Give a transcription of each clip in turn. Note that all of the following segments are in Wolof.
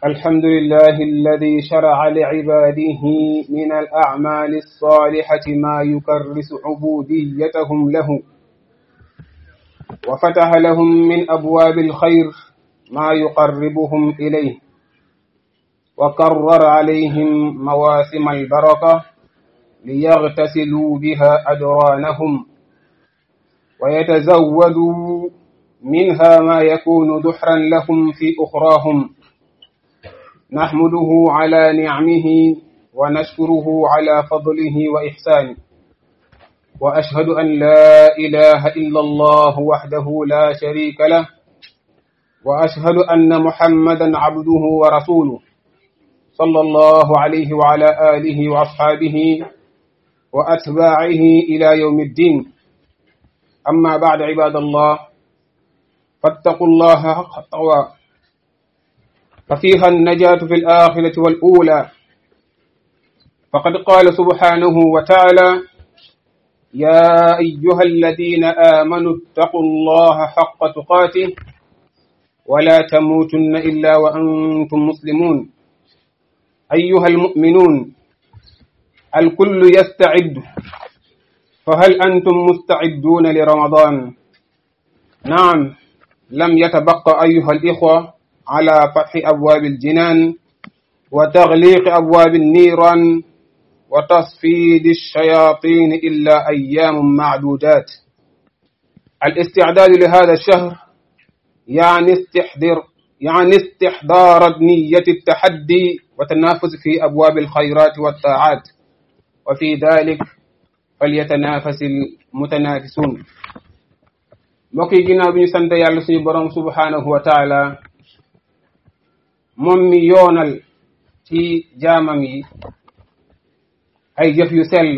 الحمد لله الذي شرع لعباده من الأعمال الصالحة ما يكرس عبوديتهم له وفتح لهم من أبواب الخير ما يقربهم إليه وكرر عليهم مواسم البركة ليغتسلوا بها أدرانهم ويتزودوا منها ما يكون دحرا لهم في أخراهم نحمده على نعمه ونشكره على فضله وإحسانه وأشهد أن لا إله إلا الله وحده لا شريك له وأشهد أن محمدا عبده ورسوله صلى الله عليه وعلى آله وأصحابه وأتباعه إلى يوم الدين أما بعد عباد الله فاتقوا الله حق التقوى ففيها النجاة في الآخرة والأولى فقد قال سبحانه وتعالى يا أيها الذين آمنوا اتقوا الله حق تقاته ولا تموتن إلا وأنتم مسلمون أيها المؤمنون الكل يستعد فهل أنتم مستعدون لرمضان نعم لم يتبقى أيها الإخوة على فتح أبواب الجنان وتغليق أبواب النيران وتصفيد الشياطين إلا أيام معدودات الاستعداد لهذا الشهر يعني استحضر يعني استحضار نية التحدي والتنافس في أبواب الخيرات والطاعات وفي ذلك فليتنافس المتنافسون mbokk yi ginnaaw bi ñu sant yàlla suñu borom subhanahu wa taala moom mi yoonal ci jaamam yi ay jëf yu sell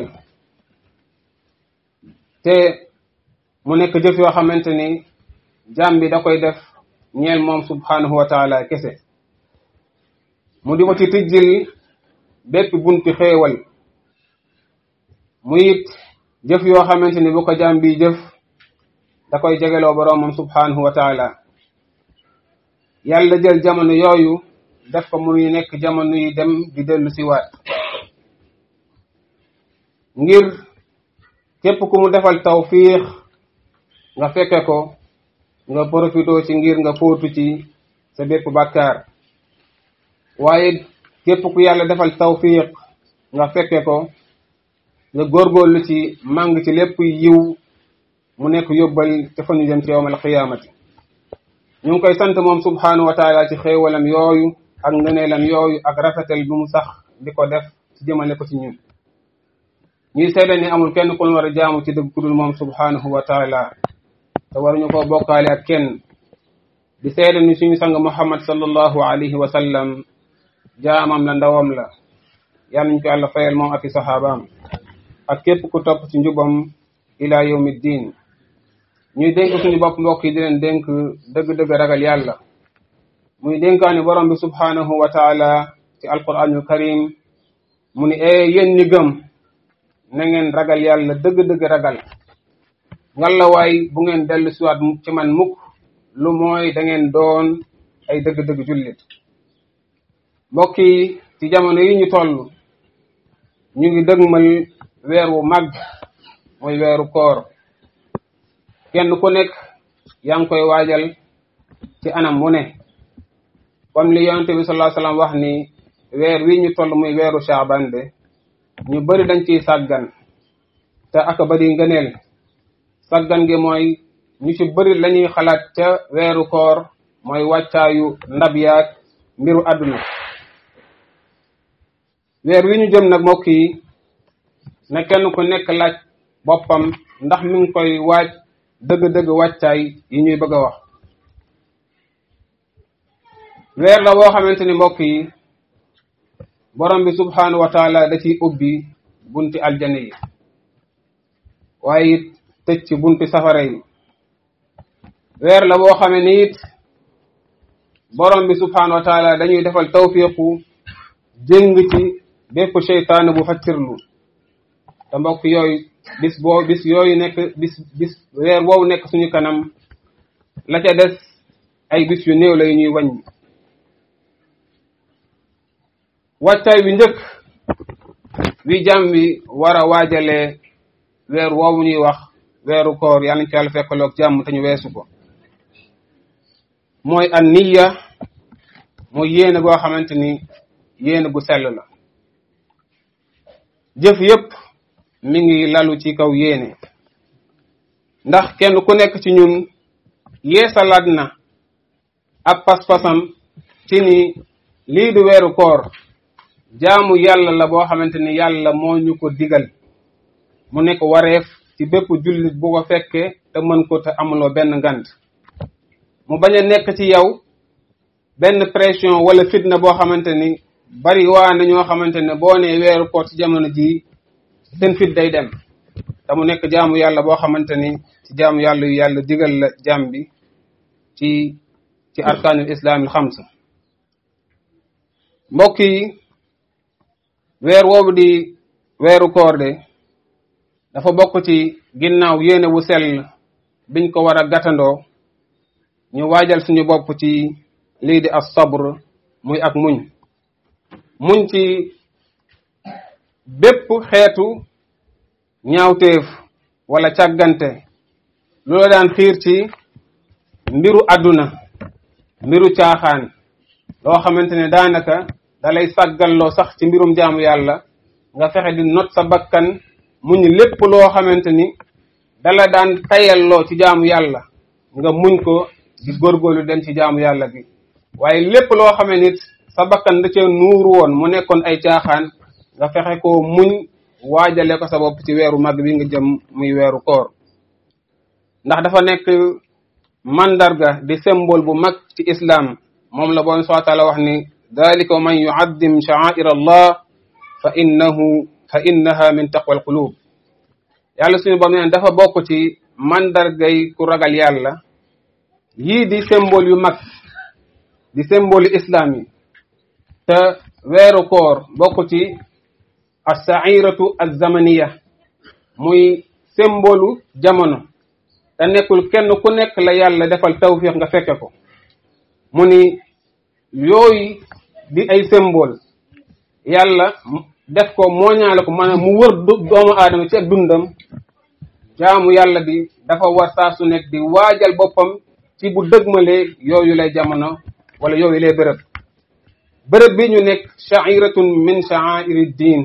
te mu nekk jëf yoo xamante ni jaam bi da koy def ñeel moom subhanahu wa taala kese mu di ko ci tijjil bépp bunti xéewal mu it jëf yoo xamante ni bu ko jaam bi jëf da koy jegeloo boroom moom subhanahu wa taala yàlla jël jamono yooyu def ko muy nekk jamono yi dem di dellu si waat ngir képp ku mu defal tawfiix nga fekke ko nga profitoo ci ngir nga fóotu ci sa bépp bàkkaar waaye képp ku yàlla defal tawfiix nga fekke ko nga góorgóorlu ci màng ci lépp yiw mu nekk yóbbal ca fa ñu jëm ci yowmal qiyaamati ñu ngi koy sant moom subhanahu wa taala ci xéewalam yooyu ak ngëneelam yooyu ak rafetal bi mu sax di ko def ci jëmale ko ci ñun ñuy seede ni amul kenn ku ñu war a jaamu ci dëgg ku dul moom subhanahu wa taala te waruñu koo bokkaale ak kenn di seede ni suñu sang muhammad sallallahu alayhi wa sallam jaamam la ndawam la yal nañ ko yàlla fayal moom ak i saxaabaam ak képp ku topp ci njubam ila yawmi ddin ñuy dénk suñu bopp mbokk yi di leen dénk dëgg-dëgg ragal yàlla muy dénkaani borom bi subhanahu wa taala ci alquranul karim mu ni ee yéen ñi gëm na ngeen ragal yàlla dëgg-dëgg ragal ngalla waay bu ngeen dellu siwaat ci man mukk lu mooy da ngeen doon ay dëgg-dëgg jullit mbokk yi ci jamono yi ñu toll ñu ngi dëgmal weer wu mag mooy weeru koor kenn ku nekk yaa ngi koy waajal ci anam mu ne comme li yonente bi sallallahu alayhi wasallam wax ni weer wi ñu toll muy weeru Shaaban de ñu bari dañ ciy sàggan te aka bari ngëneel sàggan gi mooy ñu ci bari lañuy xalaat ca weeru koor mooy wàccaayu ndab yaag mbiru àdduna weer wi ñu jëm nag mbokk yi na kenn ku nekk laaj boppam ndax mi ngi koy waaj dëgg-dëgg wàccaay yi ñuy bëgg a wax weer la boo xamante ni mbokk yi borom bi subhanahu wa taala da ciy ubbi bunti aljana yi waaye it tëj ci bunti safara yi weer la boo xamee ni it borom bi subhanahu wa taala dañuy defal tawfiqu jëng ci bépp seytaane bu faccirlu te mbokk yooyu bis boo bis yooyu nekk bis bis weer woowu nekk suñu kanam la ca des ay bis yu néew la yu ñuy wàññi wàccaay wi njëkk wi jàmm bi war a waajalee weer woowu ñuy wax weeru koor yàlla nañ ci yàlla fekkaloog jàmm te ñu weesu ko mooy an niya mooy yéene goo xamante ni yéene gu sell la jëf yépp mi ngi lalu ci kaw yéene ndax kenn ku nekk ci ñun yeesalaat na ab pas-pasam ci ni lii du weeru koor jaamu yàlla la boo xamante ni yàlla moo ñu ko digal mu nekk wareef ci bépp jullit bu ko fekkee te mën ko te amuloo benn ngant mu bañ a nekk ci yow benn pression wala fitna boo xamante ni bari waa na ñoo xamante ne boo nee weeru koor ci jamono jii seen fit day dem te mu nekk jaamu yàlla boo xamante ni ci jaamu yàlla yu yàlla digal la jaam bi ci ci arkaanul islaamil xamsa mbokk yi weer woowu di weeru koor de dafa bokk ci ginnaaw yéene wu sell biñ ko war a gàttandoo ñu waajal suñu bopp ci lii di as sabr muy ak muñ muñ ci bépp xeetu ñaawteef wala càggante lu la daan xiir ci mbiru àdduna mbiru caaxaan loo xamante ne daanaka dalay sàggalloo sax ci mbirum jaamu yàlla nga fexe di not sa bakkan muñ lépp loo xamante ni dala daan tayalloo ci jaamu yàlla nga muñ ko di góorgóorlu dem ci jaamu yàlla gi waaye lépp loo xamee nit sa bakkan da cee nuuru woon mu nekkoon ay caaxaan nga fexe ko muñ waajale ko sa bopp ci weeru mag bi nga jëm muy weeru koor ndax dafa nekk mandarga di symbole bu mag ci islam moom la boon subhanahu wa taala wax ni dalika man yuaddim sha'air allah fa innahu fa innaha min taqwa alqulub yàlla suñu borom neen dafa bokk ci mandargay ku ragal yàlla yii di symbole yu mag di symbole islam yi te weeru koor bokk ci as-sa'iratu az-zamaniya muy symbole jamono te nekkul kenn ku nekk la yàlla defal tawfiq nga fekke ko mu ni yooyu di ay symbole yàlla def ko mooñaale ko maanaam mu wër doomu aadama ci ak dundam jaamu yàlla bi dafa war saa su nekk di waajal boppam ci bu dëgmalee yooyu lay jamono wala yooyu lay bërëb bërëb bi ñu nekk sha'iratun min sha'airi diin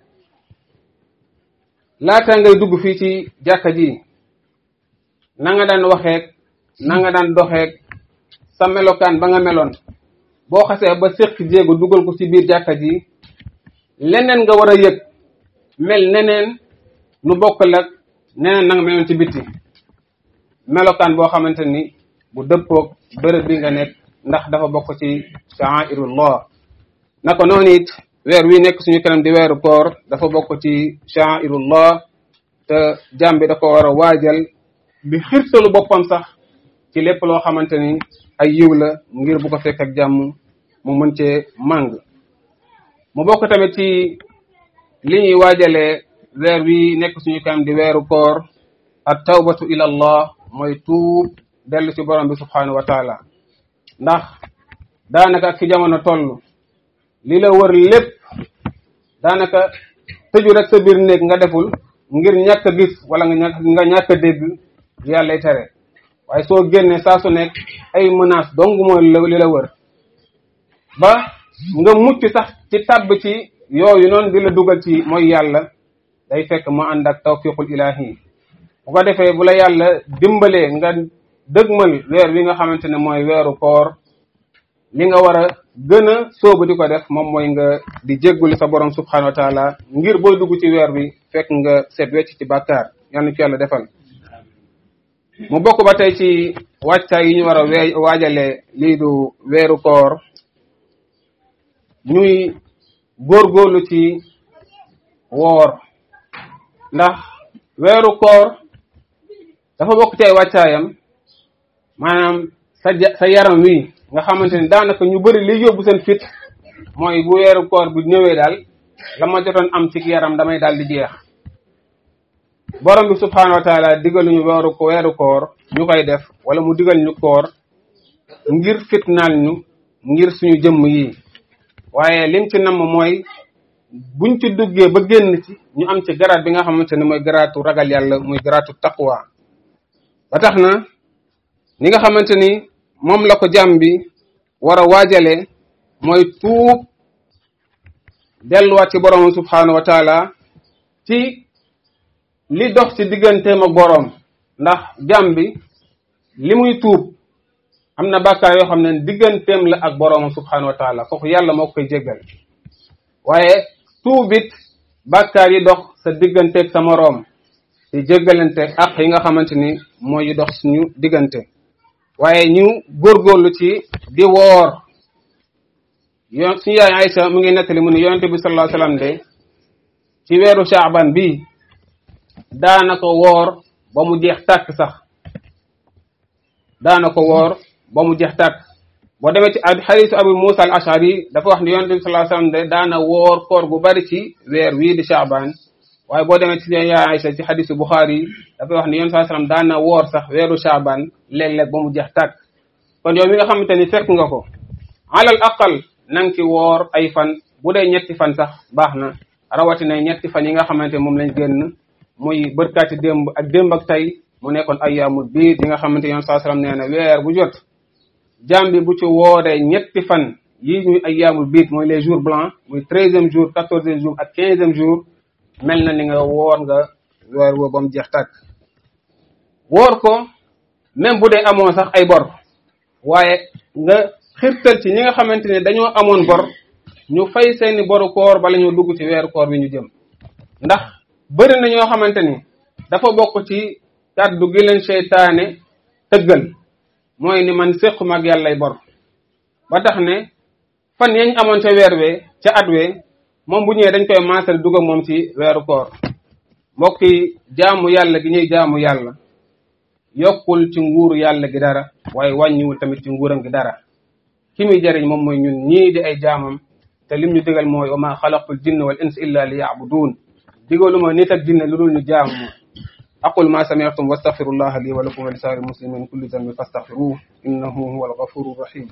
laata ngay dugg fii ci jàkka ji na nga daan waxeek na nga daan doxeek sa melokaan ba nga meloon boo xasee ba séq jéego dugal ko ci biir jàkka ji leneen nga war a yëg mel neneen nu bokkal ak neneen na nga meloon ci bitti melokaan boo xamante ni bu dëppoog bërëb bi nga nekk ndax dafa bokk ci sha'airullah naka noonu it weer wi nekk suñu kanam di weeru koor dafa bokk ci sha'airullah te jàmm bi da ko war a waajal di xirtalu boppam sax ci lépp loo xamante ni ay yiw la ngir bu ko fekk ak jàmm mu mën cee màng mu bokk tamit ci li ñuy waajalee weer wi nekk suñu kanam di weeru koor at tawbatu ila allah mooy tuub dellu ci borom bi subhanahu wa taala ndax daanaka ak fi jamono toll li la wër lépp daanaka tëju rek sa biir néeg nga deful ngir ñàkk a gis wala nga ñàkk nga ñàkk a dégg yàllay tere waaye soo génnee saa su nekk ay menace dong mooy li la wër ba nga mucc sax ci tàbb ci yooyu noonu di la dugal ci mooy yàlla day fekk mu ànd ak tawfiqul ilahi bu ko defee bu la yàlla dimbalee nga dëgmal weer wi nga xamante ne mooy weeru koor li nga war a gën a soobu di ko def moom mooy nga di jégguli sa borom subhanahu wa taala ngir booy dugg ci weer bi fekk nga set wecc ci bàkkaar yal na ci yàlla defal mu bokk ba tey ci wàccaay yi ñu war a wee waajale lii du weeru koor ñuy góorgóorlu ci woor ndax weeru koor dafa bokk ci ay wàccaayam maanaam sa sa yaram wi nga xamante ni daanaka ñu bëri li yóbbu seen fit mooy bu weeru koor bu ñëwee daal la ma jotoon am ci yaram damay daal di jeex borom bi subhanahu wa taala digal ñu weeru ko weeru koor ñu koy def wala mu digal ñu koor ngir fitnaal ñu ngir suñu jëmm yi waaye lim ci namm mooy buñ ci duggee ba génn ci ñu am ci garaat bi nga xamante ne mooy garaatu ragal yàlla muy garaatu taqwa ba tax na ni nga xamante ni moom la ko jàmm bi war a waajale mooy tuub delluwaat ci borom subhanahu wa taala ci li dox ci digganteem ak boroom ndax jàmm bi li muy tuub am na bàkkaar yoo xam ne digganteem la ak boroom subhanahu wa taala kooku yàlla moo koy jéggal waaye tuubit bàkkaar yi dox sa digganteeg sa moroom di jéggalante ak yi nga xamante ni mooy dox suñu diggante waaye ñu góorgóorlu ci di woor yoon suñu yaay Aysa mu ngi nettali mu ne yonente bi sallallahu alayhi wasallam de ci weeru Shaaban bi daana ko woor ba mu jeex tàkk sax daana ko woor ba mu jeex tàkk boo demee ci xadiisu Abu Muusa al Ashari dafa wax ne yonente bi sallallahu alayhi wasallam de daana woor koor gu bari ci weer wii di Shaaban waaye boo demee ci yaay Aysa ci xadiisu Buxaari dafay wax ne yonente sallallahu alayhi wasallam daana woor sax weeru Shaaban léeg-léeg ba mu jeex tàkk kon yow mi nga xamante ni fekk nga ko alal aqal nang ci woor ay fan bu dee ñetti fan sax baax na rawatina ñetti fan yi nga xamante moom lañ génn muy bërkaati démb ak démb ak tey mu nekkoon ayyaamul biid yi nga xamante yoon saa sallam nee na weer bu jot jaam bi bu ci wooree ñetti fan yi ñuy ayyaamul biid mooy les jours blancs muy treizième jour quatorzième jour ak quinzième jour mel na ni nga woor nga weer woo ba mu jeex tàkk woor ko même bu dee amoon sax ay bor waaye nga xirtal ci ñi nga xamante ne dañoo amoon bor ñu fay seeni boru koor bala ñoo dugg ci weeru koor bi ñu jëm ndax bëri na ñoo xamante ni dafa bokk ci kàddu gi leen seytaane tëggal mooy ni man séquma ak yàllay bor ba tax ne fan yañ amoon ca weer wee ca at wee moom bu ñëwee dañ koy maasal dugg ak moom ci weeru koor mbokk yi jaamu yàlla gi ñuy jaamu yàlla yokkul ci nguuru yàlla gi dara waaye wàññiwul tamit ci nguuram gi dara ki muy jariñ moom mooy ñun ñii di ay jaamam te lim ñu digal mooy wa ma xalaqtul jinna wal insa illa li yabudun digaluma nit ak jinne lu dul ñu jaamu aqul ma sami'tum wastaghfirullaha li wa lakum wa li sa'iril muslimin min kulli dhanbin fastaghfiruhu innahu huwal ghafurur rahim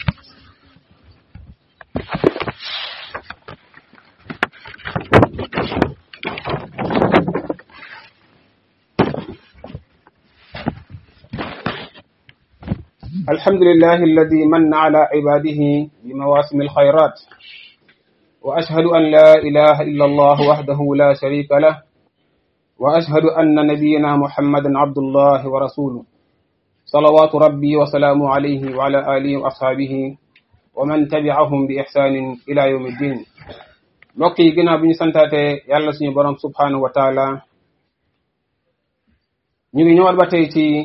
الحمد لله الذي من على عباده بمواسم الخيرات وأشهد أن لا إله إلا الله وحده لا شريك له وأشهد أن نبينا محمدا عبد الله ورسوله صلوات ربي وسلامه عليه وعلى آله وأصحابه ومن تبعهم بإحسان إلى يوم الدين mbokk yi ginnaaw bi ñu santaate yàlla suñu borom subhanahu wa taala ñu ngi ñëwaat ba tey ci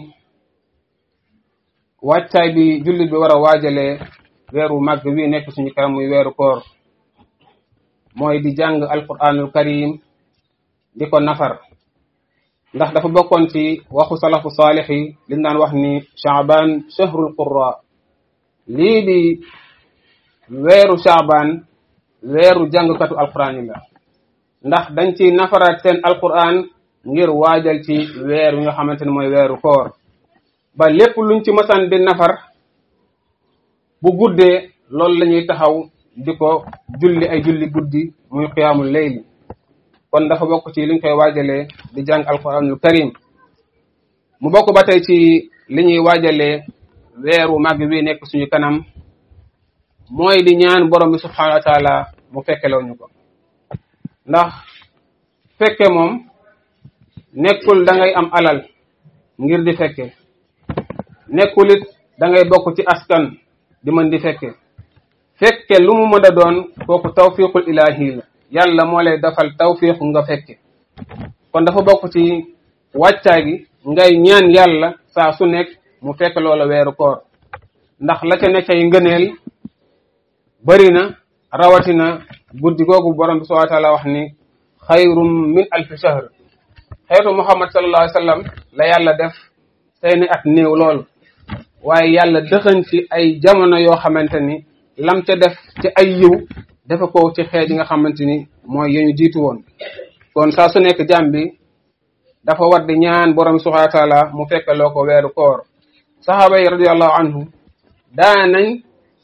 wàccaay bi jullit bi war a waajale weeru màgg wi nekk suñu kanam muy weeru koor mooy di jàng alquranul karim di ko nafar ndax dafa bokkoon ci waxu salafu saalix yi liñ daan wax ni chaaban shahrul qurra lii di weeru chaaban weeru jàngkatu alquran yi la ndax dañ ci nafaraat seen alquran ngir waajal ci weer wi nga xamante ne mooy weeru koor ba lépp luñ ci masaan di nafar bu guddee loolu la ñuy taxaw di ko julli ay julli guddi muy qiyaamul layli kon dafa bokk ci liñ koy waajalee di jàng alquranul karim mu bokk ba tey ci li ñuy waajalee weeru màgg bi nekk suñu kanam mooy di ñaan borom bi subhanahu wa taala mu fekkeloo ñu ko ndax fekke moom nekkul da ngay am alal ngir di fekke nekkul it da ngay bokk ci askan di mën di fekke fekke lu mu mën a doon kooku tawfiqul ilahi la yàlla moo lay defal tawfiqu nga fekke kon dafa bokk ci wàccaay gi ngay ñaan yàlla saa su nekk mu fekk loola weeru koor ndax la ca nekk ay ngëneel bëri na rawatina guddi googu borom bi subhanahu wa taala wax ni xayrum min alfi shahr xeetu muhammad sallallahu alayhi wa sallam la yàlla def seeni at néew lool waaye yàlla dëxañ ci ay jamono yoo xamante ni lam ca def ci ay yiw dafa ko ci xeet yi nga xamante ni mooy yeñu jiitu woon kon saa su nekk jàmm bi dafa war di ñaan borom bi subhanahu wa taala mu fekkaloo ko weeru koor saxaaba yi radiallahu anhu daa nañ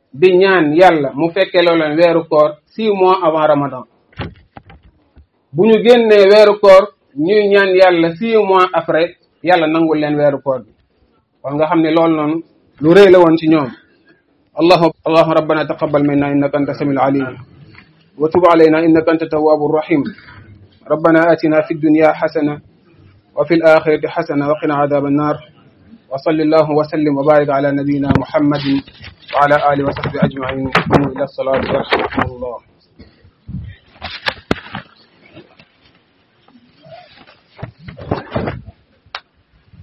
di ñaan yàlla mu fekkee loo leen weeru koor six mois avant ramadan bu ñu génnee weeru koor ñuy ñaan yàlla six mois après yàlla nangul leen weeru koor bi kon nga xam ne loolu noonu lu rëy la woon ci ñoom allahu allahuma rabbana taqabbal minna innaka anta samiul alim wa tub alayna innaka anta tawwabu rahim ربنا آتنا في الدنيا حسنة وفي الآخرة حسنة وقنا عذاب النار وصل الله وسلم وبارك على نبينا محمد وعلى آله وصحبه أجمعين قوموا إلى الصلاة يرحمكم الله